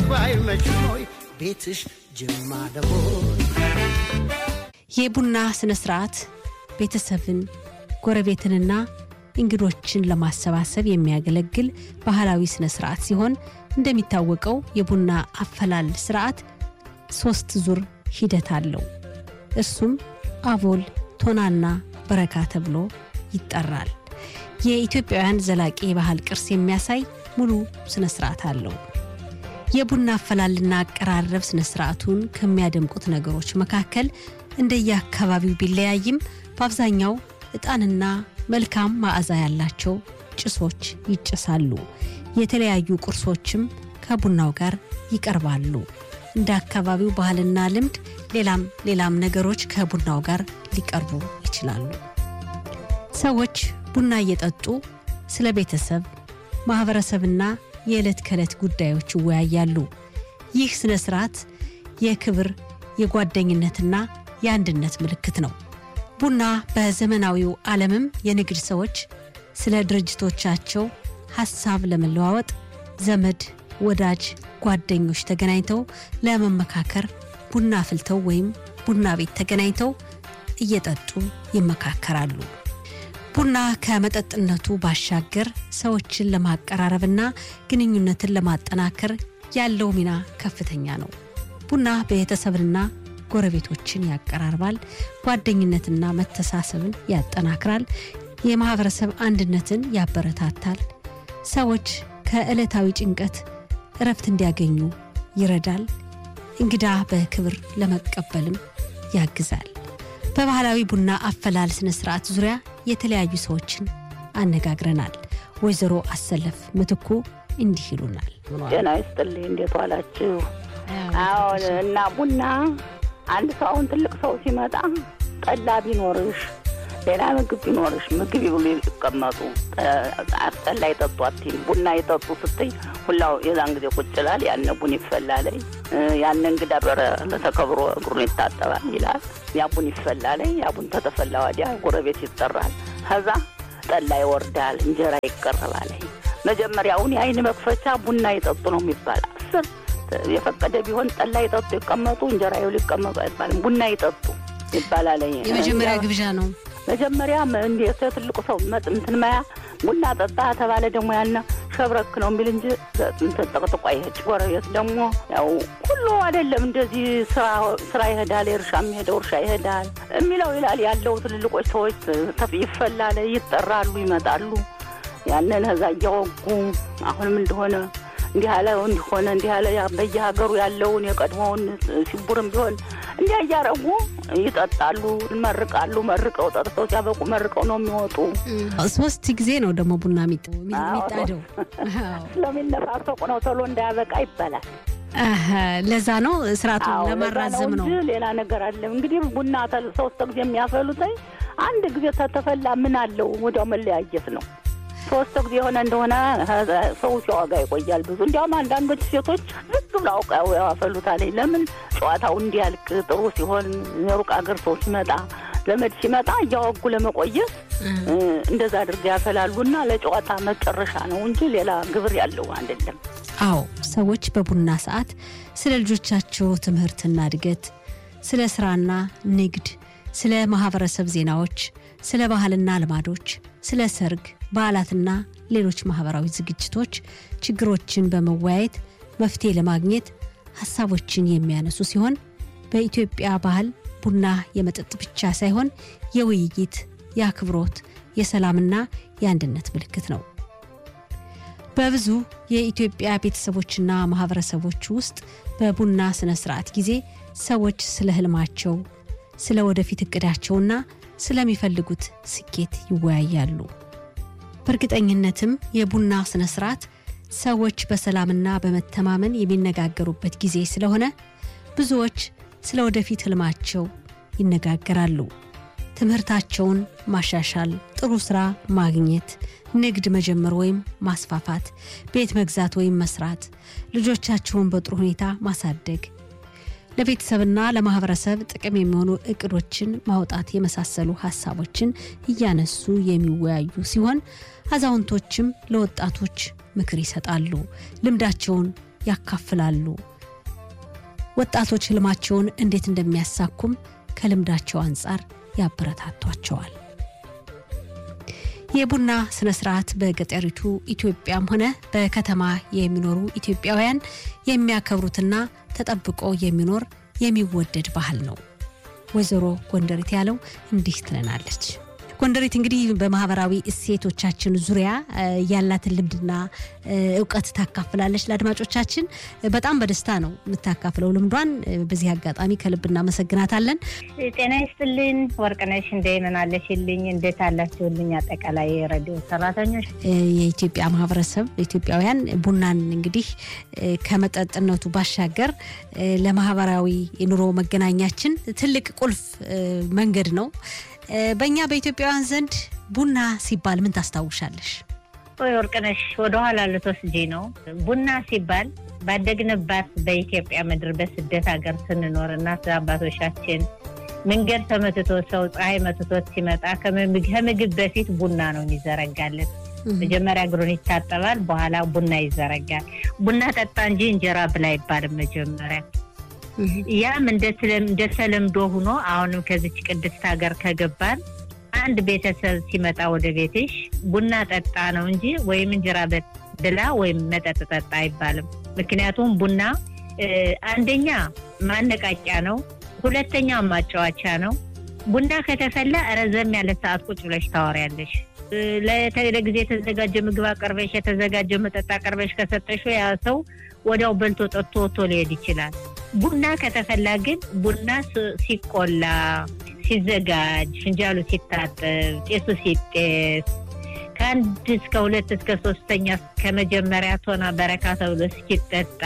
ቢቀርብ አይመችም ወይ ቤትሽ ጅማ ደቦይ የቡና ስነ ስርዓት ቤተሰብን ጎረቤትንና እንግዶችን ለማሰባሰብ የሚያገለግል ባህላዊ ስነ ስርዓት ሲሆን እንደሚታወቀው የቡና አፈላል ስርዓት ሶስት ዙር ሂደት አለው። እርሱም አቦል፣ ቶናና በረካ ተብሎ ይጠራል። የኢትዮጵያውያን ዘላቂ የባህል ቅርስ የሚያሳይ ሙሉ ስነ ስርዓት አለው። የቡና አፈላልና አቀራረብ ስነ ስርዓቱን ከሚያደምቁት ነገሮች መካከል እንደየአካባቢው ቢለያይም በአብዛኛው ዕጣንና መልካም መዓዛ ያላቸው ጭሶች ይጭሳሉ። የተለያዩ ቁርሶችም ከቡናው ጋር ይቀርባሉ። እንደ አካባቢው ባህልና ልምድ ሌላም ሌላም ነገሮች ከቡናው ጋር ሊቀርቡ ይችላሉ። ሰዎች ቡና እየጠጡ ስለ ቤተሰብ፣ ማህበረሰብና የዕለት ከዕለት ጉዳዮች ይወያያሉ። ይህ ስነ ስርዓት የክብር የጓደኝነትና የአንድነት ምልክት ነው። ቡና በዘመናዊው ዓለምም የንግድ ሰዎች ስለ ድርጅቶቻቸው ሐሳብ ለመለዋወጥ ዘመድ፣ ወዳጅ፣ ጓደኞች ተገናኝተው ለመመካከር ቡና አፍልተው ወይም ቡና ቤት ተገናኝተው እየጠጡ ይመካከራሉ። ቡና ከመጠጥነቱ ባሻገር ሰዎችን ለማቀራረብና ግንኙነትን ለማጠናከር ያለው ሚና ከፍተኛ ነው። ቡና ቤተሰብንና ጎረቤቶችን ያቀራርባል፣ ጓደኝነትና መተሳሰብን ያጠናክራል፣ የማህበረሰብ አንድነትን ያበረታታል፣ ሰዎች ከዕለታዊ ጭንቀት እረፍት እንዲያገኙ ይረዳል፣ እንግዳ በክብር ለመቀበልም ያግዛል። በባህላዊ ቡና አፈላል ስነ ስርዓት ዙሪያ የተለያዩ ሰዎችን አነጋግረናል። ወይዘሮ አሰለፍ ምትኩ እንዲህ ይሉናል። ጤና ይስጥልኝ። እንዴት ዋላችሁ? አሁን እና ቡና አንድ ሰው አሁን ትልቅ ሰው ሲመጣ ጠላ ቢኖርሽ ሌላ ምግብ ቢኖርሽ ምግብ ይብሉ ይቀመጡ፣ ጠላ ይጠጡ አትይም። ቡና ይጠጡ ስትይ ሁላው የዛን ጊዜ ቁጭ ይላል። ያነ ቡን ይፈላለይ ያነ እንግዳ በረ ተከብሮ እግሩን ይታጠባል ይላል። ያ ቡን ይፈላለይ። ያ ቡን ተተፈላ ወዲያ ጎረቤት ይጠራል። ከዛ ጠላ ይወርዳል፣ እንጀራ ይቀርባል። መጀመሪያውን የአይን መክፈቻ ቡና ይጠጡ ነው የሚባል አስር የፈቀደ ቢሆን ጠላ ይጠጡ ይቀመጡ፣ እንጀራ ይብሉ ይቀመጡ አይባልም። ቡና ይጠጡ ይባላል። የመጀመሪያ ግብዣ ነው። መጀመሪያ እንዴት ትልቁ ሰው መጥ እንትን ማያ ቡና ጠጣ ተባለ ደግሞ ያነ ሸብረክ ነው የሚል እንጂ እንትን ጠቅጥቋ ይሄድ። ጎረቤት ደግሞ ያው ሁሉ አይደለም እንደዚህ ስራ ይሄዳል፣ የእርሻ የሚሄደው እርሻ ይሄዳል የሚለው ይላል ያለው ትልልቆች ሰዎች ይፈላል፣ ይጠራሉ፣ ይመጣሉ። ያንን ከዛ እያወጉ አሁንም እንደሆነ እንዲህ ያለ እንዲሆነ እንዲህ ያለ በየሀገሩ ያለውን የቀድሞውን ሲቡርም ቢሆን እንዲያ እያረጉ ይጠጣሉ፣ ይመርቃሉ። መርቀው ጠጥተው ሲያበቁ መርቀው ነው የሚወጡ። ሶስት ጊዜ ነው ደግሞ ቡና የሚጣደው ስለሚነፋፈቁ ነው ቶሎ እንዳያበቃ ይባላል። ለዛ ነው ስርዓቱን ለማራዘም ነው። ሌላ ነገር አለ እንግዲህ ቡና ሶስት ጊዜ የሚያፈሉት አንድ ጊዜ ተተፈላ ምን አለው ወዲያው መለያየት ነው። ሶስት ጊዜ የሆነ እንደሆነ ሰው ሲዋጋ ይቆያል ብዙ። እንዲያውም አንዳንዶች ሴቶች ዝግ ብለው አውቀው ያፈሉታል። ለምን ጨዋታው እንዲያልቅ ጥሩ ሲሆን የሩቅ ሀገር ሰው ሲመጣ ዘመድ ሲመጣ እያወጉ ለመቆየት እንደዛ አድርገው ያፈላሉና ለጨዋታ መጨረሻ ነው እንጂ ሌላ ግብር ያለው አይደለም። አዎ ሰዎች በቡና ሰዓት ስለ ልጆቻቸው ትምህርትና እድገት፣ ስለ ስራና ንግድ፣ ስለ ማህበረሰብ ዜናዎች፣ ስለ ባህልና ልማዶች፣ ስለ ሰርግ በዓላትና ሌሎች ማህበራዊ ዝግጅቶች ችግሮችን በመወያየት መፍትሄ ለማግኘት ሀሳቦችን የሚያነሱ ሲሆን በኢትዮጵያ ባህል ቡና የመጠጥ ብቻ ሳይሆን የውይይት፣ የአክብሮት፣ የሰላምና የአንድነት ምልክት ነው። በብዙ የኢትዮጵያ ቤተሰቦችና ማህበረሰቦች ውስጥ በቡና ስነ ስርዓት ጊዜ ሰዎች ስለ ህልማቸው፣ ስለ ወደፊት እቅዳቸውና ስለሚፈልጉት ስኬት ይወያያሉ። በእርግጠኝነትም የቡና ስነ ስርዓት ሰዎች በሰላምና በመተማመን የሚነጋገሩበት ጊዜ ስለሆነ ብዙዎች ስለ ወደፊት ህልማቸው ይነጋገራሉ። ትምህርታቸውን ማሻሻል፣ ጥሩ ስራ ማግኘት፣ ንግድ መጀመር ወይም ማስፋፋት፣ ቤት መግዛት ወይም መስራት፣ ልጆቻቸውን በጥሩ ሁኔታ ማሳደግ፣ ለቤተሰብና ለማህበረሰብ ጥቅም የሚሆኑ እቅዶችን ማውጣት የመሳሰሉ ሀሳቦችን እያነሱ የሚወያዩ ሲሆን አዛውንቶችም ለወጣቶች ምክር ይሰጣሉ፣ ልምዳቸውን ያካፍላሉ። ወጣቶች ህልማቸውን እንዴት እንደሚያሳኩም ከልምዳቸው አንጻር ያበረታቷቸዋል። የቡና ስነ ስርዓት በገጠሪቱ ኢትዮጵያም ሆነ በከተማ የሚኖሩ ኢትዮጵያውያን የሚያከብሩትና ተጠብቆ የሚኖር የሚወደድ ባህል ነው። ወይዘሮ ጎንደሪት ያለው እንዲህ ትለናለች። ጎንደሪት እንግዲህ በማህበራዊ እሴቶቻችን ዙሪያ ያላትን ልምድና እውቀት ታካፍላለች ለአድማጮቻችን። በጣም በደስታ ነው የምታካፍለው ልምዷን። በዚህ አጋጣሚ ከልብ እናመሰግናታለን። ጤና ይስጥልኝ ወርቅነሽ፣ እንደምን አለሽልኝ? እንዴት አላችሁልኝ? አጠቃላይ ሬዲዮ ሰራተኞች፣ የኢትዮጵያ ማህበረሰብ ኢትዮጵያውያን ቡናን እንግዲህ ከመጠጥነቱ ባሻገር ለማህበራዊ ኑሮ መገናኛችን ትልቅ ቁልፍ መንገድ ነው። በእኛ በኢትዮጵያውያን ዘንድ ቡና ሲባል ምን ታስታውሻለሽ? ወይ ወርቅነሽ ወደኋላ ልትወስጂ ነው። ቡና ሲባል ባደግንባት በኢትዮጵያ ምድር በስደት ሀገር ስንኖር እናት አባቶቻችን መንገድ ተመትቶ ሰው ፀሐይ መትቶት ሲመጣ ከምግብ በፊት ቡና ነው የሚዘረጋለት። መጀመሪያ እግሩን ይታጠባል፣ በኋላ ቡና ይዘረጋል። ቡና ጠጣ እንጂ እንጀራ ብላ አይባልም መጀመሪያ ያም እንደተለምዶ ሆኖ አሁንም ከዚች ቅድስት ሀገር ከገባን አንድ ቤተሰብ ሲመጣ ወደ ቤትሽ ቡና ጠጣ ነው እንጂ ወይም እንጀራ ብላ ወይም መጠጥ ጠጣ አይባልም። ምክንያቱም ቡና አንደኛ ማነቃቂያ ነው፣ ሁለተኛ ማጫወቻ ነው። ቡና ከተፈላ ረዘም ያለ ሰዓት ቁጭ ብለሽ ታወሪያለሽ። ለጊዜ የተዘጋጀ ምግብ አቀርበሽ የተዘጋጀ መጠጥ አቀርበሽ ከሰጠሽ ያ ሰው ወዲያው በልቶ ጠጥቶ ወጥቶ ሊሄድ ይችላል። ቡና ከተፈላ ግን ቡና ሲቆላ፣ ሲዘጋጅ፣ ፍንጃሉ ሲታጠብ፣ ጤሱ ሲጤስ ከአንድ እስከ ሁለት እስከ ሶስተኛ ከመጀመሪያ ቶና በረካ ተብሎ እስኪጠጣ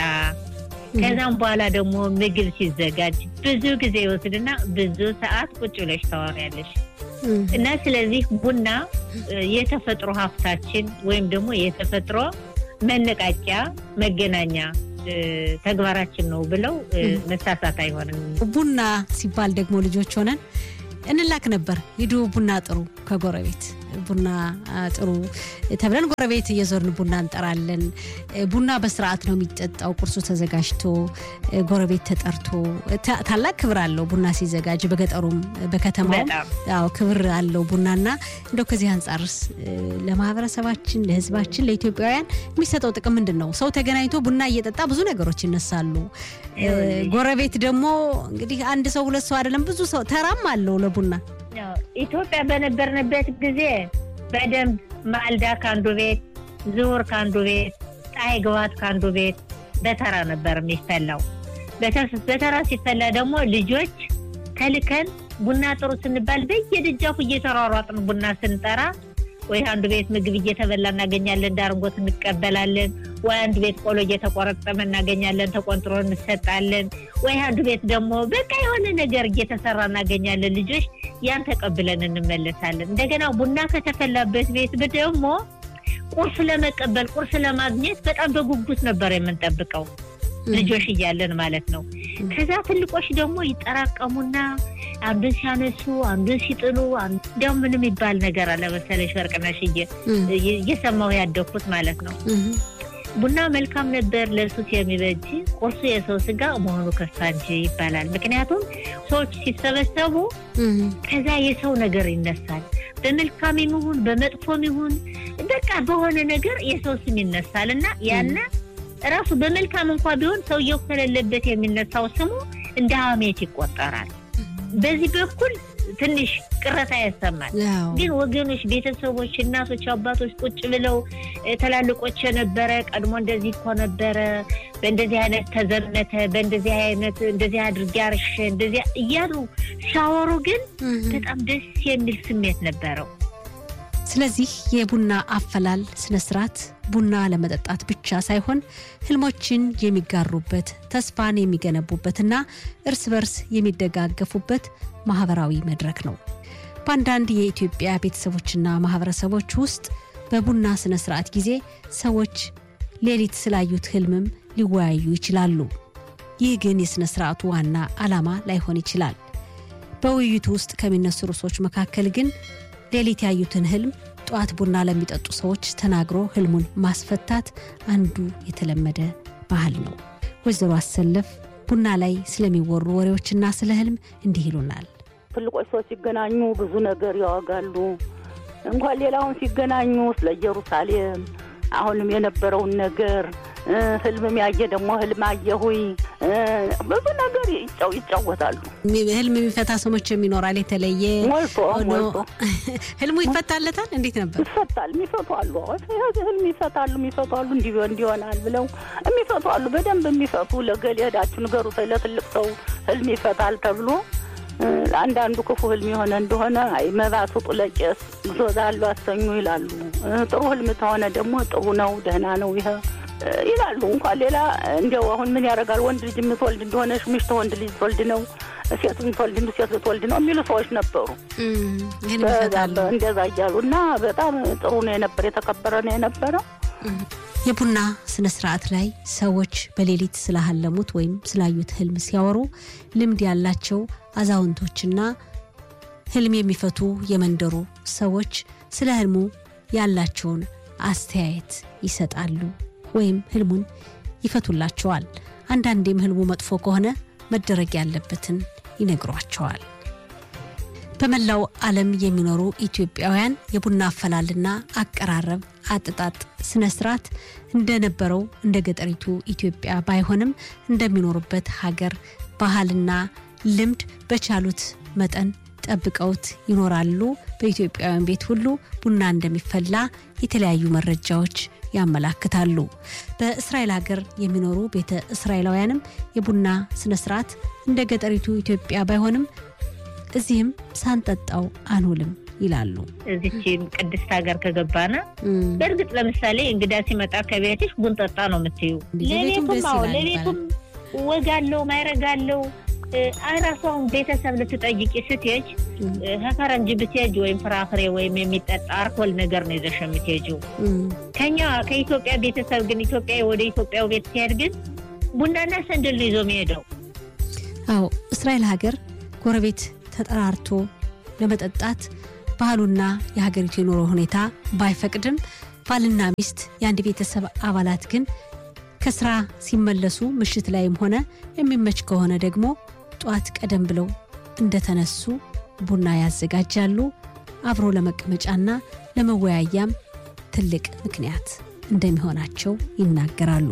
ከዛም በኋላ ደግሞ ምግብ ሲዘጋጅ ብዙ ጊዜ ይወስድና ብዙ ሰዓት ቁጭ ብለሽ ታወሪያለሽ። እና ስለዚህ ቡና የተፈጥሮ ሀብታችን ወይም ደግሞ የተፈጥሮ መነቃቂያ መገናኛ ተግባራችን ነው ብለው መሳሳት አይሆንም። ቡና ሲባል ደግሞ ልጆች ሆነን እንላክ ነበር። ሂዱ ቡና ጥሩ ከጎረቤት ቡና ጥሩ ተብለን ጎረቤት እየዞርን ቡና እንጠራለን። ቡና በስርዓት ነው የሚጠጣው። ቁርሱ ተዘጋጅቶ ጎረቤት ተጠርቶ ታላቅ ክብር አለው ቡና ሲዘጋጅ። በገጠሩም በከተማውም ያው ክብር አለው ቡናና እንደው ከዚህ አንጻርስ ለማህበረሰባችን፣ ለሕዝባችን፣ ለኢትዮጵያውያን የሚሰጠው ጥቅም ምንድን ነው? ሰው ተገናኝቶ ቡና እየጠጣ ብዙ ነገሮች ይነሳሉ። ጎረቤት ደግሞ እንግዲህ አንድ ሰው ሁለት ሰው አይደለም ብዙ ሰው ተራም አለው ለቡና ኢትዮጵያ በነበርንበት ጊዜ በደንብ ማልዳ ከአንዱ ቤት፣ ዝውር ከአንዱ ቤት፣ ፀሐይ ግባት ከአንዱ ቤት በተራ ነበር የሚፈላው። በተራ ሲፈላ ደግሞ ልጆች ተልከን ቡና ጥሩ ስንባል በየደጃፉ እየተሯሯጥን ቡና ስንጠራ ወይ አንዱ ቤት ምግብ እየተበላ እናገኛለን፣ ዳርንጎት እንቀበላለን። ወይ አንዱ ቤት ቆሎ እየተቆረጠመ እናገኛለን፣ ተቆንጥሮ እንሰጣለን። ወይ አንዱ ቤት ደግሞ በቃ የሆነ ነገር እየተሰራ እናገኛለን። ልጆች ያን ተቀብለን እንመለሳለን። እንደገና ቡና ከተፈላበት ቤት ደግሞ ቁርስ ለመቀበል ቁርስ ለማግኘት በጣም በጉጉት ነበር የምንጠብቀው ልጆች እያለን ማለት ነው። ከዛ ትልቆች ደግሞ ይጠራቀሙና አንዱን ሲያነሱ አንዱን ሲጥሉ፣ እንዲያውም ምን የሚባል ነገር አለ መሰለሽ ወርቅነሽ እየሰማሁ ያደግኩት ማለት ነው። ቡና መልካም ነበር ለሱስ የሚበጅ ቁርሱ የሰው ስጋ መሆኑ ከፋ እንጂ ይባላል። ምክንያቱም ሰዎች ሲሰበሰቡ ከዛ የሰው ነገር ይነሳል። በመልካም ይሁን በመጥፎም ይሁን በቃ በሆነ ነገር የሰው ስም ይነሳል እና ያነ ራሱ በመልካም እንኳ ቢሆን ሰውየው ከሌለበት የሚነሳው ስሙ እንደ ሀሜት ይቆጠራል። በዚህ በኩል ትንሽ ቅረታ ያሰማል። ግን ወገኖች፣ ቤተሰቦች፣ እናቶች፣ አባቶች ቁጭ ብለው ትላልቆች የነበረ ቀድሞ እንደዚህ እኮ ነበረ፣ በእንደዚህ አይነት ተዘመተ፣ በእንደዚህ አይነት እንደዚህ አድርጌ አርሼ እንደዚህ እያሉ ሲያወሩ ግን በጣም ደስ የሚል ስሜት ነበረው። ስለዚህ የቡና አፈላል ስነ ስርዓት ቡና ለመጠጣት ብቻ ሳይሆን ህልሞችን የሚጋሩበት ተስፋን የሚገነቡበትና እርስ በርስ የሚደጋገፉበት ማህበራዊ መድረክ ነው። በአንዳንድ የኢትዮጵያ ቤተሰቦችና ማህበረሰቦች ውስጥ በቡና ስነ ስርዓት ጊዜ ሰዎች ሌሊት ስላዩት ህልምም ሊወያዩ ይችላሉ። ይህ ግን የሥነ ስርዓቱ ዋና ዓላማ ላይሆን ይችላል። በውይይቱ ውስጥ ከሚነሱ ርዕሶች መካከል ግን ሌሊት ያዩትን ህልም ጠዋት ቡና ለሚጠጡ ሰዎች ተናግሮ ህልሙን ማስፈታት አንዱ የተለመደ ባህል ነው። ወይዘሮ አሰለፍ ቡና ላይ ስለሚወሩ ወሬዎችና ስለ ህልም እንዲህ ይሉናል። ትልቆች ሰዎች ሲገናኙ ብዙ ነገር ያወጋሉ። እንኳን ሌላውን ሲገናኙ ስለ ኢየሩሳሌም አሁንም የነበረውን ነገር ህልምም ያየ ደግሞ ህልም አየሁኝ ብዙ ነገር ይጫው ይጫወታሉ። ህልም የሚፈታ ሰዎች የሚኖራል የተለየ ሞልቶ ሆኖ ሞልቶ ህልሙ ይፈታለታል። እንዴት ነበር? ይፈታል። የሚፈቱ አሉ። ህልም ይፈታሉ። የሚፈቱ አሉ። እንዲህ ቢሆን እንዲሆናል ብለው የሚፈቱ አሉ። በደንብ የሚፈቱ ለገሌ ሄዳችሁ ንገሩ ለትልቅ ሰው ህልም ይፈታል ተብሎ አንዳንዱ ክፉ ህልም የሆነ እንደሆነ አይ መባ ስጡ ለቄስ ዞዛሉ አሰኙ ይላሉ። ጥሩ ህልም ከሆነ ደግሞ ጥሩ ነው ደህና ነው ይሄ ይላሉ። እንኳን ሌላ እንዲያው አሁን ምን ያደርጋል ወንድ ልጅ የምትወልድ እንደሆነች ምሽት ወንድ ልጅ ትወልድ ነው፣ ሴት የምትወልድ እንደ ሴት ልትወልድ ነው የሚሉ ሰዎች ነበሩ። ይህን ይፈታሉ። እንደዛ እያሉ እና በጣም ጥሩ ነው የነበረ የተከበረ ነው የነበረው። የቡና ስነ ስርዓት ላይ ሰዎች በሌሊት ስላሀለሙት ወይም ስላዩት ህልም ሲያወሩ ልምድ ያላቸው አዛውንቶችና ህልም የሚፈቱ የመንደሩ ሰዎች ስለ ህልሙ ያላቸውን አስተያየት ይሰጣሉ ወይም ህልሙን ይፈቱላቸዋል። አንዳንዴም ህልሙ መጥፎ ከሆነ መደረግ ያለበትን ይነግሯቸዋል። በመላው ዓለም የሚኖሩ ኢትዮጵያውያን የቡና አፈላልና አቀራረብ አጥጣጥ ስነ ስርዓት እንደነበረው እንደ ገጠሪቱ ኢትዮጵያ ባይሆንም እንደሚኖሩበት ሀገር ባህልና ልምድ በቻሉት መጠን ጠብቀውት ይኖራሉ። በኢትዮጵያውያን ቤት ሁሉ ቡና እንደሚፈላ የተለያዩ መረጃዎች ያመላክታሉ። በእስራኤል ሀገር የሚኖሩ ቤተ እስራኤላውያንም የቡና ስነ ስርዓት እንደ ገጠሪቱ ኢትዮጵያ ባይሆንም እዚህም ሳንጠጣው አንውልም ይላሉ። እዚች ቅድስት ሀገር ከገባና በእርግጥ ለምሳሌ እንግዳ ሲመጣ ከቤትሽ ቡን ጠጣ ነው የምትዩ። ሌሊቱም ደስ ሌሊቱም አዎ ይላል ሌሊቱም ወግ አለው ማይረግ አለው። ራሷን ቤተሰብ ልትጠይቂ ስትሄጅ ከፈረንጅ ብትሄጅ ወይም ፍራፍሬ ወይም የሚጠጣ አልኮል ነገር ነው ይዘሽ የምትሄጂው። ከኛ ከኢትዮጵያ ቤተሰብ ግን ኢትዮጵያ ወደ ኢትዮጵያው ቤት ሲሄድ ግን ቡናና ሰንደል ነው ይዞ የሚሄደው። አዎ እስራኤል ሀገር ጎረቤት ተጠራርቶ ለመጠጣት ባህሉና የሀገሪቱ የኑሮ ሁኔታ ባይፈቅድም ባልና ሚስት የአንድ ቤተሰብ አባላት ግን ከስራ ሲመለሱ ምሽት ላይም ሆነ የሚመች ከሆነ ደግሞ ጠዋት ቀደም ብለው እንደተነሱ ቡና ያዘጋጃሉ። አብሮ ለመቀመጫና ለመወያያም ትልቅ ምክንያት እንደሚሆናቸው ይናገራሉ።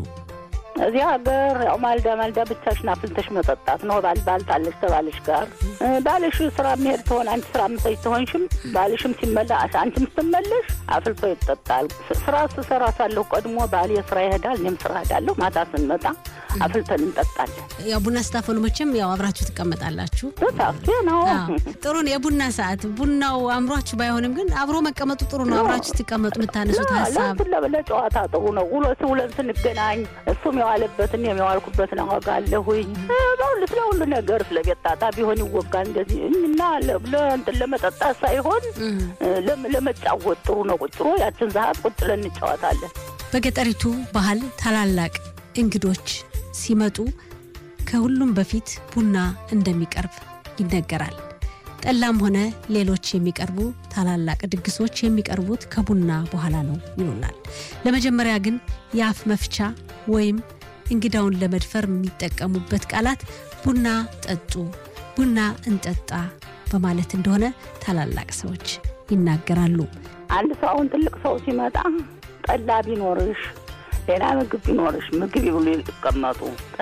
እዚህ ሀገር ያው ማልዳ ማልዳ ብቻሽን አፍልተሽ መጠጣት ነው። ባል ባልታለሽ ተባልሽ ጋር እ፣ ባልሽ ስራ የሚሄድ ትሆን አንቺ ስራ ምሰጅ ትሆንሽም ባልሽም ሲመላ አንቺም ስትመለሽ አፍልቶ ይጠጣል። ስ- ስራ ስሰራ ሳለሁ ቀድሞ ባል የስራ ይሄዳል፣ እኔም ስራ ሄዳለሁ። ማታ ስንመጣ አፍልተን እንጠጣለን። ያው ቡና ስታፈሉ መቼም ያው አብራችሁ ትቀመጣላችሁ። በሳፌ ነው አዎ፣ ጥሩ ነው። የቡና ሰዓት ቡናው አምሯችሁ ባይሆንም ግን አብሮ መቀመጡ ጥሩ ነው። አብራችሁ ስትቀመጡ የምታነሱት ሀሳብ ለእንትን ለጨዋታ ጥሩ ነው። ውሎ ውለን ስንገናኝ እሱም የዋለበትን የዋልኩበትን አወጋለሁኝ። እ፣ በሁሉ ስለ ሁሉ ነገር ስለ ቤት ጣጣ ቢሆን ይወጋል እንደዚህ እና ለ- ለእንትን ለመጠጣት ሳይሆን እም። እ፣ ለም- ለመጫወት ጥሩ ነው። ቁጭ ብሎ ያችን ሰዓት ቁጭ ብለን እንጫወታለን። በገጠሪቱ ባህል ታላላቅ እንግዶች ሲመጡ ከሁሉም በፊት ቡና እንደሚቀርብ ይነገራል። ጠላም ሆነ ሌሎች የሚቀርቡ ታላላቅ ድግሶች የሚቀርቡት ከቡና በኋላ ነው ይሉናል። ለመጀመሪያ ግን የአፍ መፍቻ ወይም እንግዳውን ለመድፈር የሚጠቀሙበት ቃላት ቡና ጠጡ፣ ቡና እንጠጣ በማለት እንደሆነ ታላላቅ ሰዎች ይናገራሉ። አንድ ሰው አሁን ትልቅ ሰው ሲመጣ ጠላ ቢኖርሽ ሌላ ምግብ ቢኖርሽ ምግብ ይብሉ ይቀመጡ፣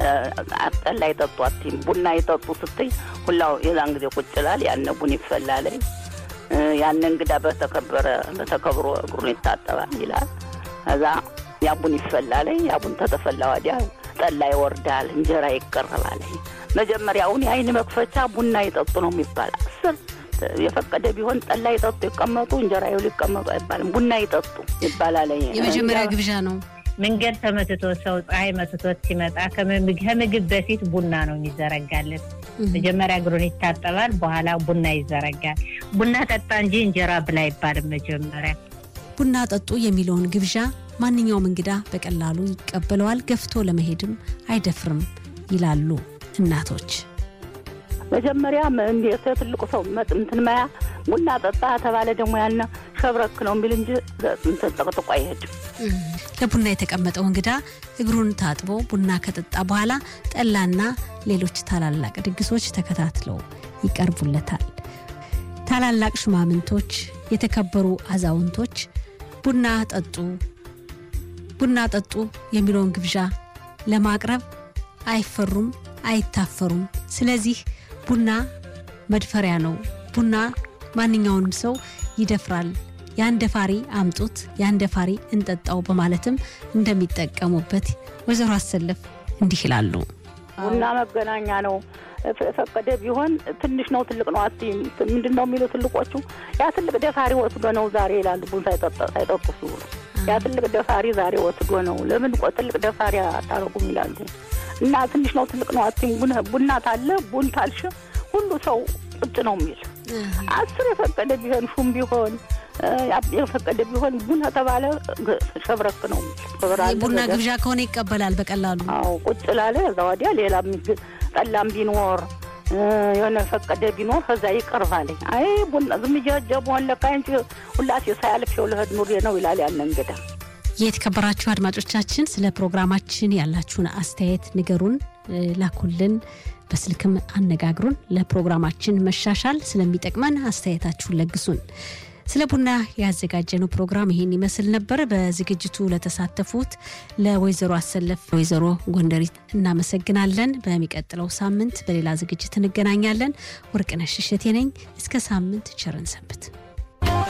እ፣ ጠላ ይጠጡ አትይም። ቡና ይጠጡ ስትይ ሁላው የዛን ጊዜ ቁጭ ይላል። ያነ ቡን ይፈላለይ እ፣ ያነ እንግዳ በተከበረ በተከብሮ እግሩን ይታጠባል ይላል። ከዛ ያ ቡን ይፈላለይ። ያ ቡን ተተፈላ ወዲያ ጠላ ይወርዳል፣ እንጀራ ይቀርባል። መጀመሪያውን የአይን መክፈቻ ቡና ይጠጡ ነው የሚባል አስር የፈቀደ ቢሆን ጠላ ይጠጡ ይቀመጡ፣ እንጀራ ይብሉ ይቀመጡ አይባልም። ቡና ይጠጡ ይባላል። የመጀመሪያ ግብዣ ነው። መንገድ ተመትቶ ሰው ፀሐይ መትቶት ሲመጣ ከምግ- ከምግብ በፊት ቡና ነው የሚዘረጋለት። መጀመሪያ እግሩን ይታጠባል፣ በኋላ ቡና ይዘረጋል። ቡና ጠጣ እንጂ እንጀራ ብላ አይባልም። መጀመሪያ ቡና ጠጡ የሚለውን ግብዣ ማንኛውም እንግዳ በቀላሉ ይቀበለዋል፣ ገፍቶ ለመሄድም አይደፍርም ይላሉ እናቶች። መጀመሪያ እንዴት ትልቁ ሰው መጥ እንትን መያ ቡና ጠጣ ተባለ ደግሞ ያነ ሸብረክ ነው የሚል እንጂ እንትን ጠቅጥቆ አይሄድም። ለቡና የተቀመጠው እንግዳ እግሩን ታጥቦ ቡና ከጠጣ በኋላ ጠላና ሌሎች ታላላቅ ድግሶች ተከታትለው ይቀርቡለታል። ታላላቅ ሹማምንቶች፣ የተከበሩ አዛውንቶች ቡና ጠጡ ቡና ጠጡ የሚለውን ግብዣ ለማቅረብ አይፈሩም፣ አይታፈሩም። ስለዚህ ቡና መድፈሪያ ነው። ቡና ማንኛውንም ሰው ይደፍራል። ያን ደፋሪ አምጡት፣ ያን ደፋሪ እንጠጣው በማለትም እንደሚጠቀሙበት ወይዘሮ አሰለፍ እንዲህ ይላሉ። ቡና መገናኛ ነው። ፈቀደ ቢሆን ትንሽ ነው ትልቅ ነው አትይም። ምንድን ነው የሚሉ ትልቆቹ ያ ትልቅ ደፋሪ ወስዶ ነው ዛሬ ይላሉ። ቡን ሳይጠጡ ሲውሉ ያ ትልቅ ደፋሪ ዛሬ ወስዶ ነው። ለምን ቆ ትልቅ ደፋሪ አታረጉም ይላሉ። እና ትንሽ ነው ትልቅ ነው አትይም። ቡና ታለ ቡን ታልሽ ሁሉ ሰው ቁጭ ነው የሚል አስር የፈቀደ ቢሆን ሹም ቢሆን የፈቀደ ቢሆን ቡና ተባለ ሸብረክ ነው የሚል ቡና ግብዣ ከሆነ ይቀበላል በቀላሉ። አዎ ቁጭ ላለ እዛ ወዲያ ሌላ ጠላም ቢኖር የሆነ ፈቀደ ቢኖር ከዛ ይቀርባል። አይ ቡና ዝም እያጀ በሆን ለካ አንቺ ሁላሴ ሳያልፍ የውልህድ ኑሬ ነው ይላል ያለ እንግዳ። የተከበራችሁ አድማጮቻችን ስለ ፕሮግራማችን ያላችሁን አስተያየት ንገሩን፣ ላኩልን፣ በስልክም አነጋግሩን። ለፕሮግራማችን መሻሻል ስለሚጠቅመን አስተያየታችሁን ለግሱን። ስለ ቡና ያዘጋጀነው ፕሮግራም ይሄን ይመስል ነበር። በዝግጅቱ ለተሳተፉት ለወይዘሮ አሰለፍ ወይዘሮ ጎንደሪት እናመሰግናለን። በሚቀጥለው ሳምንት በሌላ ዝግጅት እንገናኛለን። ወርቅነሽ እሸቴ ነኝ። እስከ ሳምንት ቸርን ሰንብት።